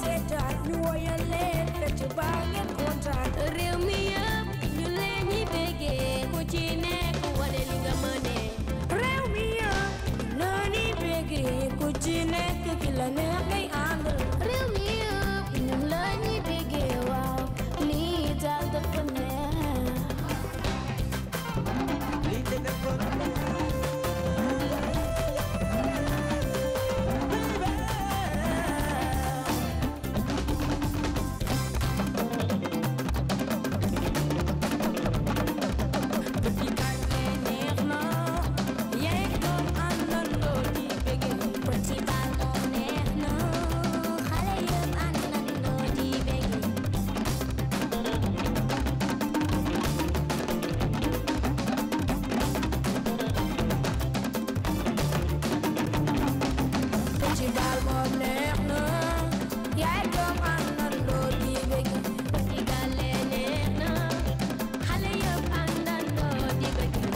reetaan ñu woyal leen fecc baa ngeen kontaan réew mi yëpp ñu leen ñi bégee ku ci nekk wane li nga mënee réew mi yëpp ñu ni bégee ku ci nekk ki la neex ngay àndal réew mi yëpp ñu la ñi bégee waaw lii daal dafa neex Petit Gallé neex na yeeg doom àndandoo di bégee Petit Gallé neex na xale yëpp àndandoo di bégee Petit Gallé moom neex na yeeg doom àndandoo di bégee Petit Gallé neex na xale yëpp àndandoo di bégee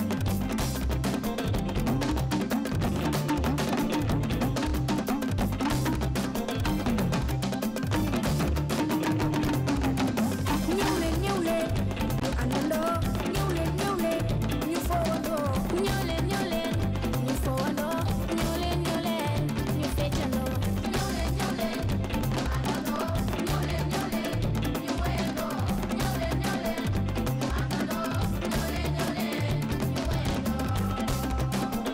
ñëw leen ñëw leen ñu àndandoo ñëw leen ñëw leen ñu fowandoo ñëw leen ñëw leen ñu fowandoo ñëw leen ñëw leen ñu feccandoo ñëw leen ñëw leen ñu àndandoo ñëw leen ñëw leen ñu wayandoo ñëw leen ñëw leen ñu àndandoo ñëw leen ñëw leen ñu wayandoo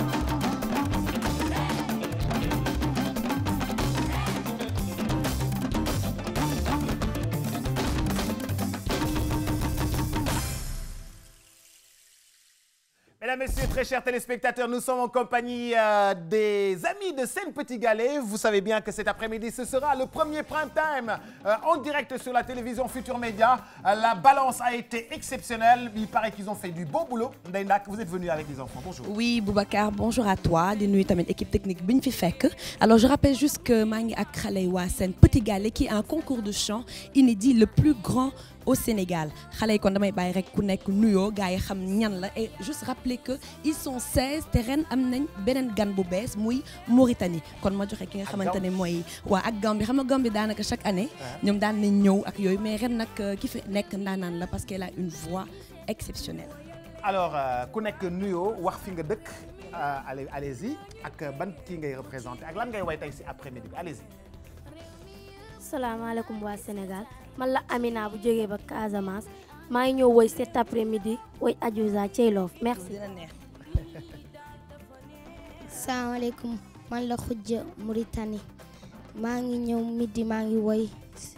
Mesdames, Messieurs, très chers téléspectateurs, nous sommes en compagnie euh, des amis de Seine Petit Galet. Vous savez bien que cet après-midi, ce sera le premier prime time euh, en direct sur la télévision Futur Média. Euh, la balance a été exceptionnelle. Il paraît qu'ils ont fait du bon boulot. Ndeye Ndak, vous êtes venu avec les enfants. Bonjour. Oui, Boubacar, bonjour à toi. Di nuyu tamit équipe technique bi ñu fi fekk. Alors je rappelle juste que maa ngi ak xale yi waa Sen Petit Galet qui est un concours de chant inédit le plus grand au Sénégal xale yi kon damay bàyyi rek ku nekk nuyoo gars yi xam ñan la et juste rappeler que ils sont 16 te ren am nañ beneen gan bu bees muy Mauritanie kon ma joxe ki nga xamante ne mooy waa ak Gambie xam nga Gambie daanaka chaque année ñoom daan nañ ñëw ak yooyu mais ren nag ki fi nekk ndaanaan la parce qu'elle a une voix exceptionnelle. Alors, euh, ku nekk nuyoo wax fi nga dëkk euh, allez allez-y ak ban kii ngay représenté ak lan ngay way tey si après-midi bi allez-y. salaamaaleykum waa Sénégal man la Amina bu jógee ba Casamance maa ngi ñëw woy cet après-midi woy Adiouza Thieloof merci. dina neex. salaamaaleykum man la xujja Mauritanie maa ngi ñëw midi maa ngi woy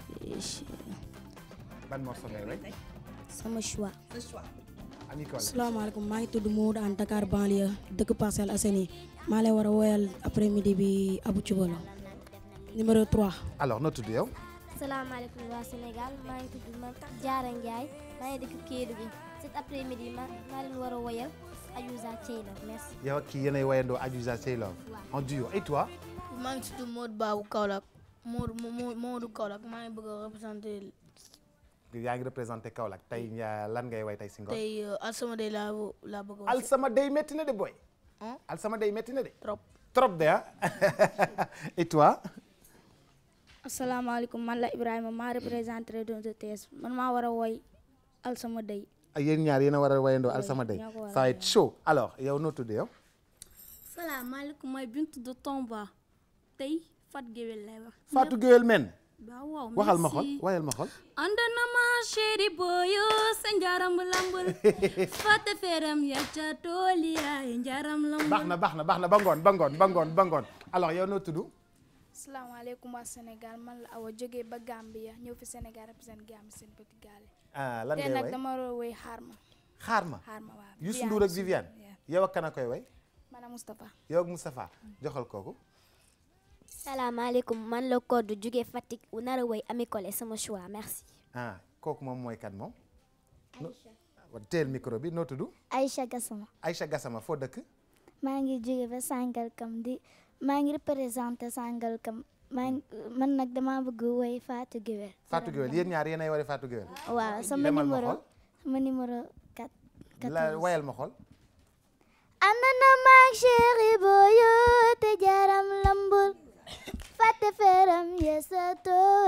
ban morceau ngay way sama choix. Ami Collé. salaamaaleykum maa ngi tudd Maodo an Dakar banlieue dëkk Parcelles Assainies maa lay war a woyal après midi bi Abou Thioubalo numéro 3. alors noo tudd yow. salaamaaleykum waa Sénégal maa ngi tudd ma Diarra Ndiaye maa ngi dëkk Kédougou cet après-midi ma maa leen war a woyal Adiouza Thieloof merci. yow ak kii yéenay wayandoo Adiouza Thieloof en duo et toi. maa ngi tudd Modou Babou Kaolack Modou Modou Modou Kaolack maa ngi bëgg a représenté yaa ngi représenté Kaolack tey ñaa- lan ngay way tey si ngoon. tey Alsama Day laa laa bëgg a wax Alsama day métti na de boy. Hein? Alsama day métti na de. trop. trop de ah. et toi. asalaamaaleykum man la Ibrahima maa représenté région de Thiès man maa war a woy Alsama Day yéen ñaar yéen a war a wayandoo Alsama day. ñoo ko war a ça va être chaud alors yow noo tudd yow. salaamaaleykum mooy Bintu de Tomba tey Fat Géwél lay wax Fatou Guewel men. waaw waaw waxal ma xol merci. wayal ma xol. ànd na ma chéri boyo sa njaram lambul fàtte feeram ya ca tool yaay njaram lambul baax na baax na baax na ba ngoon ba ngoon ba ngoon ba ngoon alors yow noo tudd. asalaamaaleykum waa Sénégal man la Awa jógee ba Gambia ñëw fi Sénégal représenté Gambie seen petit gaale ah lan te ngay nag way dama war a woy xaar ma xaar ma. xaar ma waaw Youssou Ndour ak Viviane. yow ak kan a koy way. maanaam Moustapha yow ak Moustapha joxal kooku. salaamaaleykum man la Codé jógee Fatick u nar a woy Ami Collé sama choix merci. ah kooku moom mooy kan moom. no teel micro bi noo tudd. Aïcha Gassama Aïcha Gassama foo dëkk. maa ngi jóge ba Sangalkam di maa ngi représenté Sangalkam maa ngi man nag dama bëgg woy Fatou Guewel Fatou Guewel yéen ñaar yéenay wari Fatou Guewel. waaw sama demal ma numéro xool. sama numéro 4 la wayal ma xool. ànd na maag chéri boyo te jaram lambul fàtte feeram yesa tool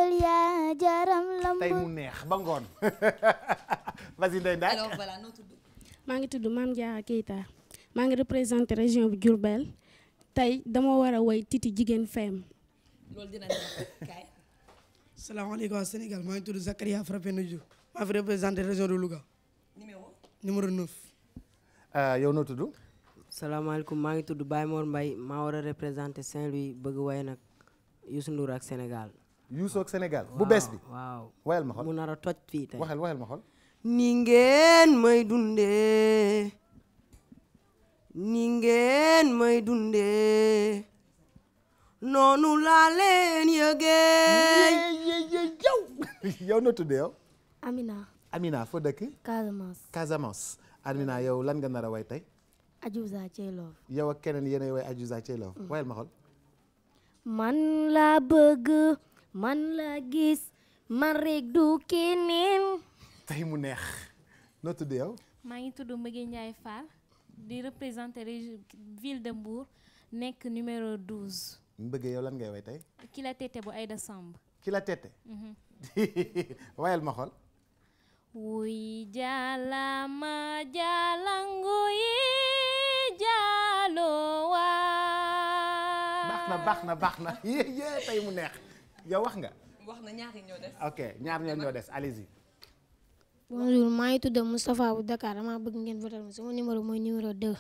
ma jaaram lamb tey mu neex ba ngoon vas-y Ndeye Ndack alors voilà noo tudd. maa ngi tudd Mame Diarra Keita maa ngi représenté région bu Diourbel tey dama war a woy Titi jigéen feem loolu dina neex kaay. salaamaaleykum waa Sénégal maa ngi tudd Zakaria Frappé Diouf maa fi représenté région de Louga numéro. numéro 9. Euh, yow noo tudd salaamaaleykum maa ngi tudd Baye Mor Mbaye maa war a représenté Saint-Louis bëgg way nag Youssou Ndour ak Sénégal. Youssou ak Sénégal bu bees bi waaw wayal ma mu xool nar a toj fii tey. waxal waxal ma xool ni ngeen may dundee ni ngeen may dundee noonu laa leen yëgee. yow yow noo tudd yow Amina Amina foo dëkk Casamance Casamance Amina yow lan nga nar a way tey Adiouza Thielov yow ak keneen yéenay way Adiouza Thielov wayal ma xool man la bëgg man la gis man rek du keneen tey mu neex noo tudd yow maa ngi tudd Mbëgge Ndiaye Fall di représenter région ville de Mbour nekk numéro 12 mbëggee yow lan ngay way tey ki la tete bu Aïda Samb ki la tette wayal ma xool wuy jalama jalangu yi jalo baax na baax na baax na yé yé tey mu neex yow wax nga wax na ñaari ñoo des. ok ñaar ñoo ñoo des allez-y bonjour maa ngi tudd Moustapha bu Dakar dama bëgg ngeen votal ma sama numéro mooy numéro 2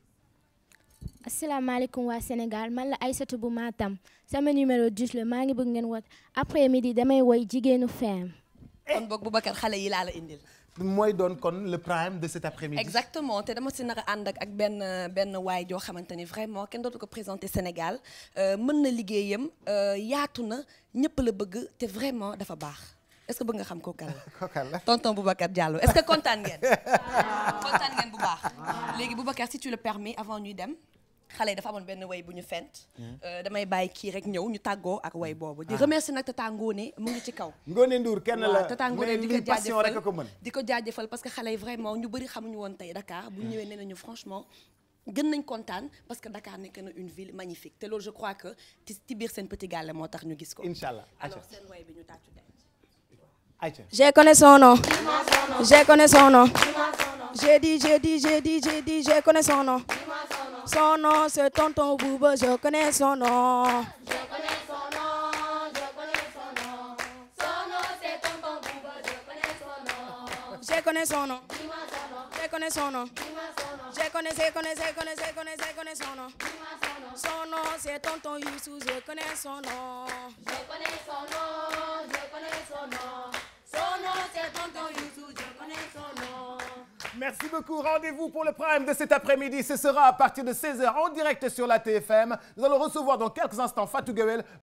asalaamaaleykum waa Sénégal man la Aïssatou bu Matam sama numéro 10 la maa ngi bëgg ngeen woot après midi damay woy jigéenu feem kon boog Boubacar xale yi laa la indil. mooy doon kon le prime de cet après-midi exactement te dama si nar a ànd ak ak benn benn waay joo xamante ni vraiment kenn dootu ko présenté Sénégal euh, mën na liggéeyam euh, yaatu na ñëpp la bëgg te vraiment dafa baax est-ce que bëgg nga xam kooku kan la. kokal la tonton Boubacar Diallo est-ce que kontaan ngeen. kontaan ngeen bu baax. léegi Boubacar si tu le permets avant ñuy dem xale yi dafa amoon benn way bu ñu fent. Euh, damay bàyyi kii rek ñëw ñu tàggoo ak way boobu. di remercier nag Tata Ngone mu ngi ci kaw. Ngone Ndour kenn la waaw Tata Ngone mais di lii ko passion rek a ko jaajëfal mën di ko jaajëfal parce que xale yi vraiment ñu bëri xamuñu woon tey Dakar bu ñu ñëwee nee nañu franchement gën nañ kontaan parce que Dakar nekk na une ville magnifique te loolu je crois que ci ci biir seen petit gàlle moo tax ñu gis ko. incha allah alors seen way bi ñu tàccu dem. ayca Je connais son nom. Je connais son nom. J'ai dit, j'ai dit, j'ai dit, j'ai dit, je connais son nom. Son nom, c'est Tonton Bouba, je connais son nom. Je connais son nom. Je connais son nom. Je connais, je connais, je connais, je connais, je connais son nom. Son nom, c'est Tonton Youssou, je connais son nom. Je connais son nom, je connais son nom. Son nom, c'est Tonton Youssou, je connais son nom. Merci beaucoup. Rendez-vous pour le prime de cet après-midi. Ce sera à partir de 16h en direct sur la TFM. Nous allons recevoir dans quelques instants Fatou Guewel.